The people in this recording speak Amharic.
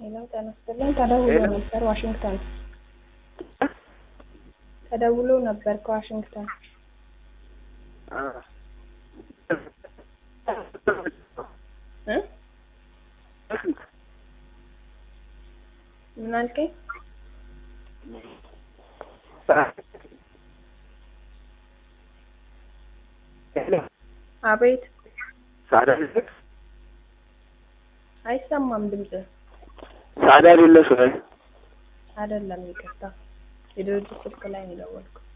ሄሎ ጤና ይስጥልኝ። ተደውሎ ሄሎ። ነበር ዋሽንግተን ተደውሎ ነበር ከዋሽንግተን እ ምን አልከኝ? አቤት ሳዳ አይሰማም ድምጽ ሳዳ አይደለሽ ወይ? አይደለም ይቅርታ የድርጅት ስልክ ላይ ነው የደወልኩት